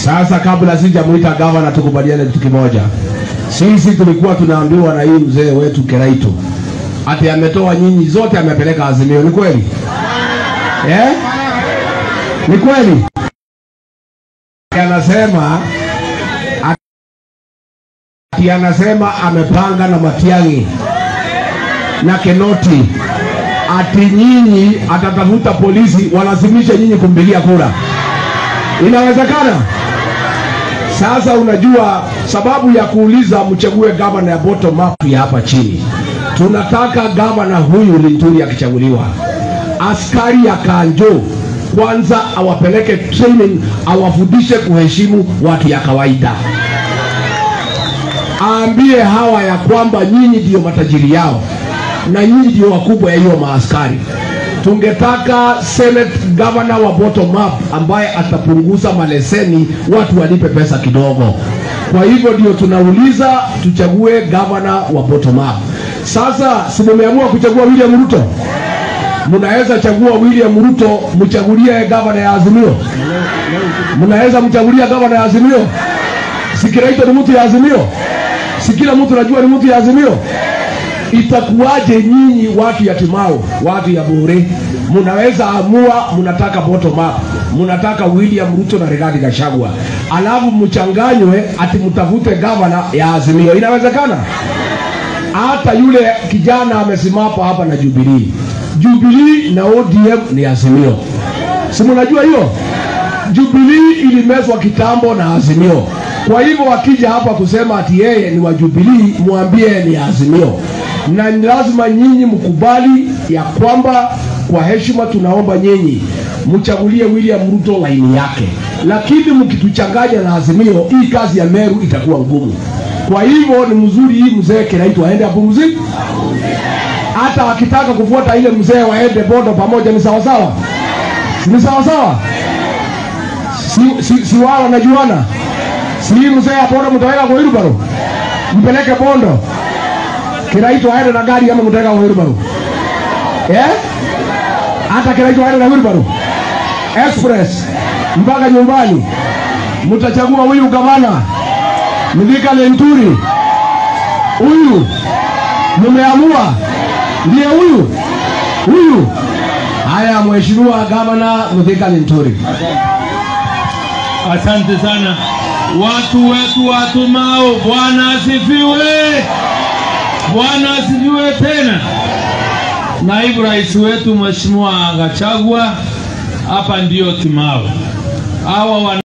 Sasa kabla sijamuita gavana, tukubaliane kitu kimoja. Sisi tulikuwa tunaambiwa na hii mzee wetu Keraito ati ametoa nyinyi zote amepeleka Azimio. Ni kweli eh? Ni kweli? Anasema ati anasema amepanga na Matiang'i na Kenoti ati nyinyi atatafuta polisi walazimishe nyinyi kumpigia kura. Inawezekana? Sasa unajua sababu ya kuuliza mchague gavana ya bottom up ya hapa chini, tunataka gavana huyu Linturi akichaguliwa, askari ya Kanjo kwanza awapeleke training, awafundishe kuheshimu watu ya kawaida, aambie hawa ya kwamba nyinyi ndio matajiri yao na nyinyi ndio wakubwa ya hiyo maaskari. Tungetaka senate governor wa bottom up ambaye atapunguza maleseni, watu walipe pesa kidogo. Kwa hivyo ndio tunauliza tuchague governor wa bottom up. Sasa si mumeamua kuchagua William Ruto? Mnaweza chagua William Ruto, mchagulie gavana ya Azimio. Mnaweza mchagulia gavana ya Azimio. Si Kiraito ni mtu ya Azimio? Si kila mtu najua ni mtu ya Azimio? Itakuwaje nyinyi watu ya Timao, watu ya Bure, mnaweza amua mnataka bottom up, mnataka William Ruto na Rigathi Gachagua, alafu mchanganywe ati mtafute gavana ya Azimio. Inawezekana? Hata yule kijana amesimama hapa na Jubilee, Jubilee na ODM ni Azimio, si mnajua hiyo? Jubilee ilimezwa kitambo na Azimio. Kwa hivyo wakija hapa kusema ati yeye ni wa Jubilee, mwambie ni Azimio, na ni lazima nyinyi mkubali ya kwamba kwa heshima tunaomba nyinyi mchagulie William Ruto laini yake, lakini mkituchanganya na Azimio, hii kazi ya Meru itakuwa ngumu. Kwa hivyo ni mzuri hii mzee Kiraitu aende apumzike, hata wakitaka kufuata ile mzee waende Bondo pamoja, ni sawasawa, ni sawasawa, si, si, si wao wanajuana si hii mzee ya Bondo mtaweka kwa Wilbaro, mpeleke Bondo Kiraitu aende na gari ama mtaweka kwa Wilbaro eh? Hata Kiraitu aende na Wilbaro express mpaka nyumbani. Mtachagua huyu gavana Mithika Lenturi, huyu mmeamua, ndiye huyu huyu. Haya, mheshimiwa gavana Mithika Lenturi. Asante sana watu wetu watumao. Bwana asifiwe, Bwana asifiwe tena. Naibu rais wetu Mheshimiwa Gachagua, hapa ndio Timao hawa wana